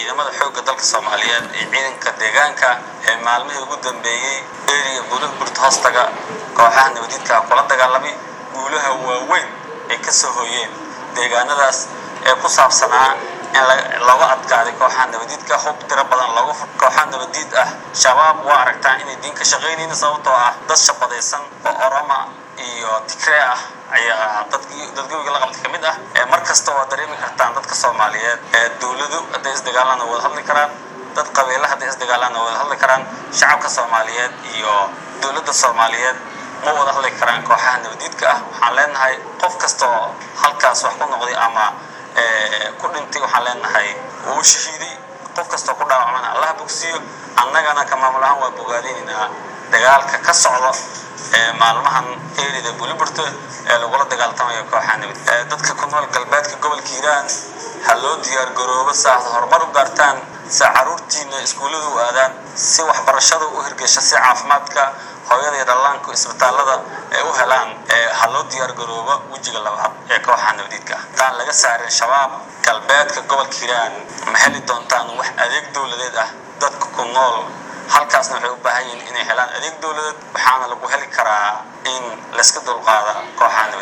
ciidamada xoogga dalka soomaaliyeed iyo ciidanka deegaanka ee maalmihii ugu dambeeyey eriya buulaha burta hoostaga kooxaha nabadiidka kula dagaalamay guulaha waaweyn ay ka soo hooyeen deegaanadaas ee ku saabsanaa in looga adkaaday kooxaha nabadiidka hub tiro badan looga fur kooxaha nabadiid ah shabaab waa aragtaan inay diinka shaqaynayna sababtoo ah dad shabadaysan oo oroma iyo tigree ah ayaa dadkii dadgowiga la qabtay ka mid ah mar kasta waa dareemi kartaan dadka soomaaliyeed ee dowladu hadday isdagaalaan wada hadli karaan dad qabiila hadday isdagaalaan wada hadli karaan shacabka soomaaliyeed iyo dowladda soomaaliyeed ma wada hadli karaan kooxaha nabadiidka ah waxaan leenahay qof kastoo halkaas wax ku noqday ama ku dhintay waxaan leenahay uu shahiiday qof kastoo ku dhaawacmana allaha bogsiiyo annagana ka maamul ahaan waa bogaadinaynaa dagaalka ka socdo maalmahan erida buliburta ee lagula dagaaltamayo kooxaha nabad dadka ku nool galbeedka gobolka hiiraan ha loo diyaar garoobo saaad horumar u gaartaan si caruurtiina iskuullada u aadaan si waxbarashada u hirgesha si caafimaadka hooyada iyo dhallaanka isbitaalada ay u helaan ha loo diyaar garoobo wejiga labaad ee kooxaha nabadiidka ah haddaan laga saarin shabaab galbeedka gobolka hiiraan ma heli doontaan wax adeeg dowladeed ah dadka ku nool halkaasna waxay u baahan yihiin inay helaan adeeg dowladeed waxaana lagu heli karaa in layska dulqaada kooxaha nabad